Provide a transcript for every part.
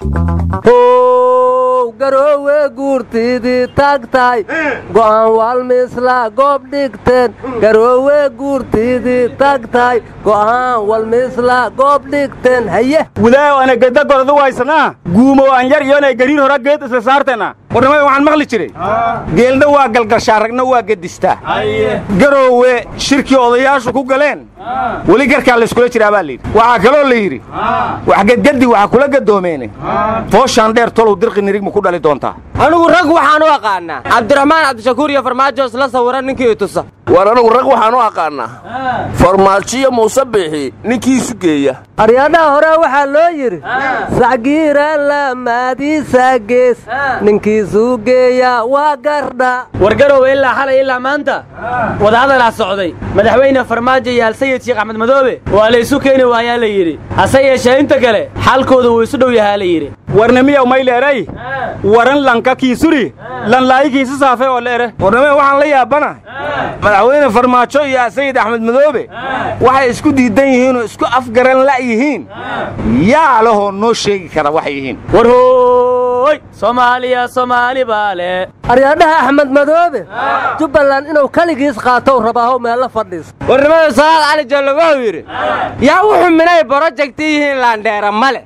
how garoowe guurtiidii taagtahay go'aan walmiisla goob dhigteen garoowe guurtiidii taagtahay go'aan walmiisla goob dhigteen haye wudaayo ana gedda gordu waysanaa guumo aan yar iyonay gariir hora geed isla saarteenna warnimay waxaan maqli jiray geelna waa galgashaa ragna waa gedistaa garoowe shirkii odayaashu ku galeen weli garkaa layskula jiraa baa layidhi waxaa kaloo la yidhi wax gedgeddi waxa kula gadoomeene fooshaan dheer tolow dirqi nirigma ku dhali doontaa anigu rag waxaan u aqaannaa cabdiraxmaan cabdishakuur iyo farmaajo isla sawiran ninkii i tusa war anigu rag waxaan u aqaannaa farmaajiyo muuse biixi ninkii isu geeya aryaadhaha hore waxaa loo yidhi sacgiira lamaadiisa gees ninkiisuu geeya waa gardha war garoowe ilaa xalay ilaa maanta wadahadalaa socday madaxweyne farmaajo iyo alsayid sheekh axmed madoobe waa la isu keeni waayaa la yidhi hase yeeshee inta kale xalkooda wuu isu dhow yahaa la yidhi warnimiyow may leeray waran lanka kiisuri lan laayikiisa saafe oo leere warnimay waxaan la yaabanahay madaxweyne farmaajo iyo sayid axmed madoobe waxay isku diidan yihiin oo isku afgaran la' yihiin yaa lahoo noo sheegi kara waxay yihiin war hooy soomaaliya soomaali baa le aryaadhaha axmed madoobe jubbaland inuu keligiis qaatow rabaahow meella fadhiis warnimada salaad cali jallo wuxuu yidhi yaa wuxuu minay borojekti yihiin laandheera male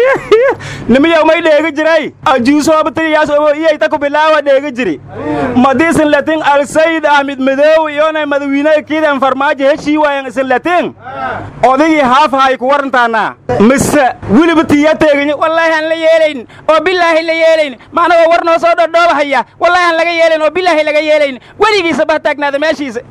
nimiyow may dheegi jiray ajuusoobatiriyaas obo iyayta ku bilaawa dheegi jiri madiisin latin alsayid ahmed madoowe iyonay madawiinaha kiidan farmaajo heshii waayan isin latin odigii haaf hay ku warantaanaa mise weliba tiya teeganyo wallaahi aan la yeelayn oo bilaahi la yeelayn macnagoo war noo soo dhodhoobahaya wallaahi aan laga yeelayn oo bilaahi laga yeelayn weligiisa bah taagnaada meeshiisa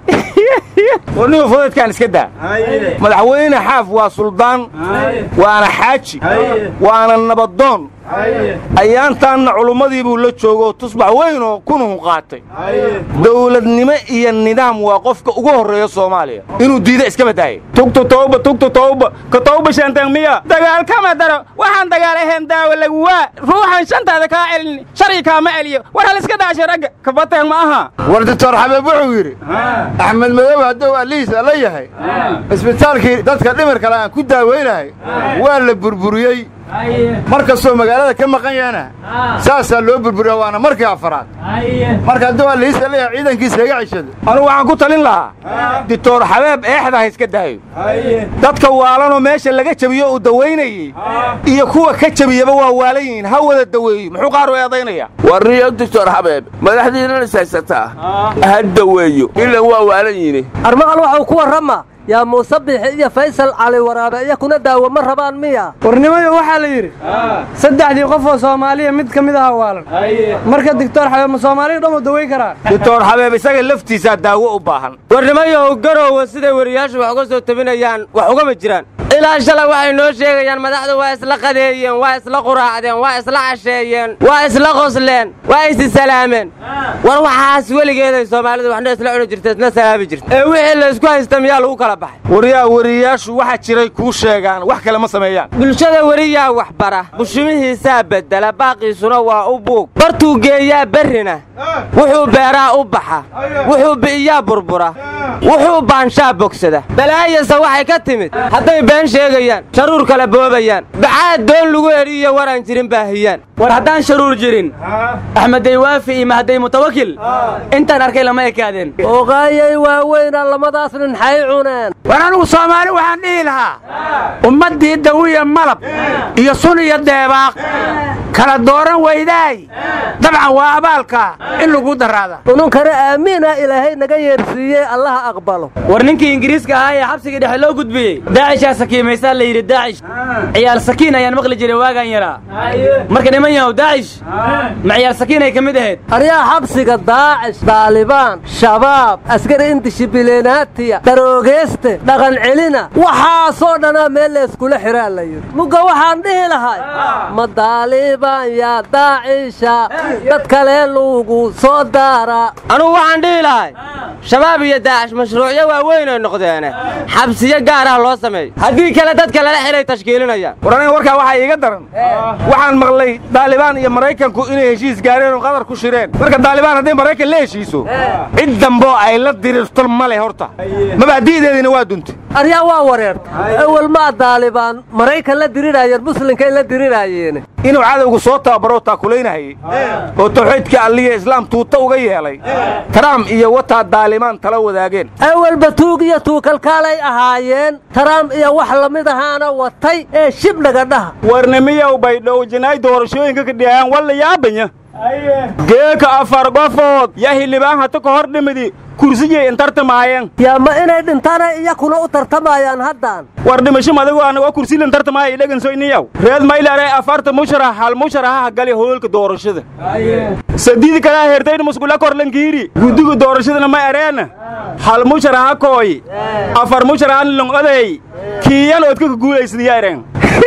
warnigu fudaydkaan iska daa madaxweyne xaaf waa suldaan waana xaaji waana nabadoon ayaantaanna culummadii buu la joogoo tusbax weyn oo kunuhu qaatay dawladnimo iyo nidaam waa qofka ugu horreeya soomaaliya inuu diida iska badaayay tugtu tawba tugtu tawba ka tawba shantan miya dagaal kama daro waxaan dagaal ahayn daawo lagu waa ruuxan shantaada kaa celin sharci kaama celiyo war hal iska dhaashay ragga kabateen ma aha war doctor xabeeb wuxuu yidhi axmed madoobe hadduu allihiisa la yahay isbitaalkii dadka dhimir kale aan ku daaweynahay waa la burburiyey mar kastoo magaalada ka maqan yahana saasaa loo burburiya waana markii afaraad marka hadduu allihiisa la yahay ciidankiisa iga ceshado anugu waxaan ku talin lahaa dictor xabeeb eexda ha iska daayo dadka waalanoo meesha laga jabiyo uu dawaynayey iyo kuwa ka jabiyaba waa waalan yihiin ha wada daweeyo muxuu qaar u eedaynaya warniyo doctor xabeeb madaxdiinnan is haysataa ha daweeyo ilan waa waalan yini armaqal waxuu ku warrama yaa muuse biixi iyo faysal cali waraabe iyakuna daawo ma rabaan miya warnimayo waxaa la yidhi saddexdii qof oo soomaaliya mid ka mid aha waalan marka dictor xabeeb ma soomaaliya dhan u dawayn karaa dictor xabeeb isaga laftiisaa daawo u baahan warnimayow garoowe siday wariyaashu wax uga soo tabinayaan wax ugama jiraan ilaa shalay waxay noo sheegayaan madaxdu waa isla qadeeyeen waa isla quraacdeen waa isla casheeyeen waa isla qosleen waa isi salaameen war waxaas weligeeday soomaalidu waxna isla cuni jirta isna salaami jirta ee wixii la isku haysta miyaa lagu kala baxay wariyaa wariyaashu waxa jiray kuu sheegaan wax kale ma sameeyaan bulshada weriyaa wax bara bushumihiisaa beddela baaqiisuna waa u buug bartuu geeyaa berrina wuxuu beeraa u baxa wuxuu bi'iyaa burbura wuxuu baanshaa bogsada balaayase waxay ka timid hadday been sheegayaan sharuur kale boobayaan bacaad doon lagu heliyo waraan jirin baahiyaan war haddaan sharuur jirin axmeday waafi iyo mahday mutawakil intaan arkay lama ekaadeen ogaayay waaweyna lamadaas nin xay cuneen war anugu soomaali waxaan dhihi lahaa ummaddii dawiya malab iyo sun iyo deebaaq kala dooran weydaay dabcan waa abaalka in lagu daraada ununkana aamiina ilaahay naga yeersiiyey allaha aqbalo war ninkii ingiriiska ahaa ee xabsigii dhexe loo gudbiyey daacishaa sakiimaysaa la yidhi daacish ciyaal sakiin ayaan maqli jiray waagaan yaraa marka niman yahow daacish ma ciyaal sakiin ay ka mid ahayd aryaa xabsiga daacish daalibaan shabaab askari indishibileenaatiya daroogeeste dhaqan celina waxaasoo dhanaa meel layskula xiraa la yidhi mugga waxaan dhihi lahay ma daalibaan yaa daacisha dad kale luugu soo daara anugu waxaan dhihi lahay shabaab iyo daacish mashruucyo waaweyn ay noqdeene xabsiyo gaar ah loo sameeyo haddii kale dadka lala xilay tashkiilinayaan war aniga warkaa waxaa iiga daran waxaan maqlay daalibaan iyo maraykanku inay heshiis gaareen oo qadar ku shireen marka daalibaan hadday maraykan la heshiiso cid damboo ay la dirirto ma leh horta mabaadi'deediina waa duntay aryaa waa wareertay awal maa daalibaan maraykan la diriraayeen muslimkay la diriraayeen inuu cadowgu soo tababaroo taakulaynahayey oo tawxiidkii alliya islaam tuuta uga yeelay trump iyo wataa daalimaan tala wadaageen awalba tuug iyo tuukalkaalay ahaayeen taraam iyo wax lamid ahaana watay ee shibdhaga dhaha warnimiyow baydhow jinaay doorashooyinka ka dhihayaan walla yaabanya geeka afar qofood yaa hildhibaan hata ka hor dhimidi kursiyay intartamaayeen yaa ma inay dhintaana iyakuna u tartamayaan haddaan war dhimasho madagu anagoo kursilin tartamaaya idhaganso iniyaw reed maylare afarta musharax hal musharaxaha gali hoolka doorashada sadiidi kalaa hertayn muskula korlankiiri guddiga doorashadana ma ereena hal musharaxa kooy afar musharaxan long odey kiiyan oodka ka guulaysadiya ereen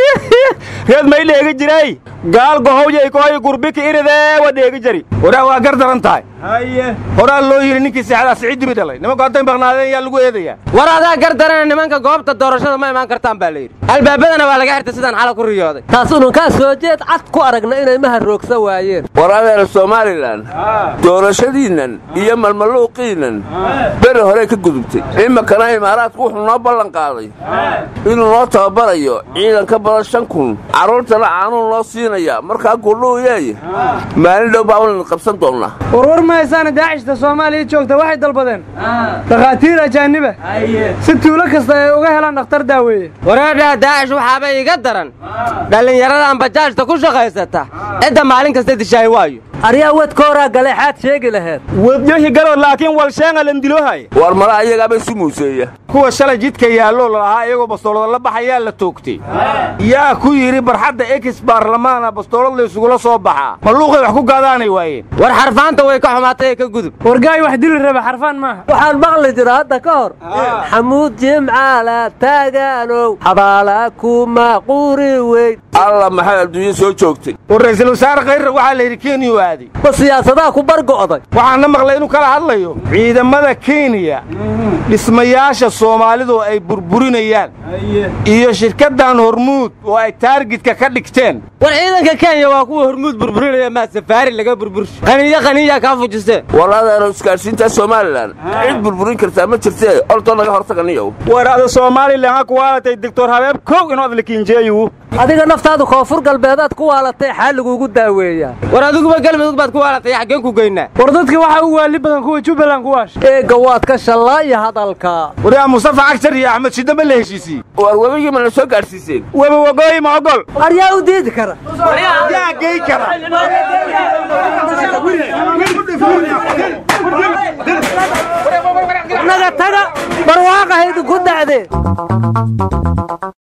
reed may dheegi jiray gaal gohowyay kooy gurbika iridee wa dheegi jari waraa waa gar daran tahay horaa loo yidhi ninkii seexdaa siciid dibi dhalay nimanku hadday maqnaadeen yaa lagu eedayaa war adaa gar darana nimanka goobta doorashada ma imaan kartaan baa la yidhi albaabadana waa laga xirtay sidaan xala ku riyooday taas ununkaa soo jeed cad ku aragna inay maharoogsa waayeen war adeer somalilan doorashadiinnan iyo malmaluuqiinnan beri horey ka gudubtay iminkana imaaraadku wuxuu noo ballan qaaday inuu noo tababarayo ciidan ka badan shan kun carruurtana caanuun noo siinaya markaa gudhuu yeey maalin dhow baa unan qabsan doonnaa warwar ma haysaana daacishta soomaaliya joogta waxay dalbadeen dhakhaatiir ajaaniba si tuulo kasta ay uga helaan dhakhtar daaweeye wareedhaha daacish waxaaba iga daran dhallinyaradan bajaajta ku shaqaysata cidda maalin kasta dishaahi waayo aryaa wadkooraa galeexaad sheegi laheed wadyohi galood laakiin walsheenga landiloohay war mala ayagaaba isu muuseeya kuwa shalay jidka yaalloo lalahaa iyagoo bastoolada la baxayaa la toogtay yaa ku yidhi barxadda ekis baarlamaana bastoolad la isugula soo baxaa maluuqay wax ku gaadaanay waayeen war xarfaanta way ka xumaatay ee ka gudub wargaay wax dili raba xarfaan maaha waxaan maqli jira hadda ka hor xamuud jimcaala taagaanow xabaala kuma quri weyn alla maxay adduunya soo joogtay war ra'iisul wasaare khayrar waxaa la yidhi kenya aaday ma siyaasadaha ku bargo'day waxaana maqlay inuu kala hadlayo ciidamada kenya dhismayaasha soomaalidu ay burburinayaan iyo shirkaddan hormuud oo ay taargidka ka dhigteen war ciidanka kenya waa kuwa hormuud burburinaya maa safaari laga burbursho qaniyo qaniyaa kaa fujisee war adeero isgaadhsiinta somalilan cid burburin kartaa ma jirtee ortoo naga hortaganiyow war ada somalilan ha ku waalatay doctor habeeb kow inuu adlakiinjeeyu adiga naftaadu koonfur galbeedaad ku waalatay xaa lagugu daaweeyaa war adiguba galmudug baad ku waalatay xaggeen ku geynaa war dadka waxaa u waali badan kuwa jubbaland ku waasha eegga waad ka shallaaya hadalka waraa mustafa cagjar iyo axmed shidda ma la heshiisiyey war webigii ma na soo gaadhsiiseen weba wagooyi ma ogol aryaa u diidi kara yaa gey kara naga taga barwaaqahaydinku dacdeen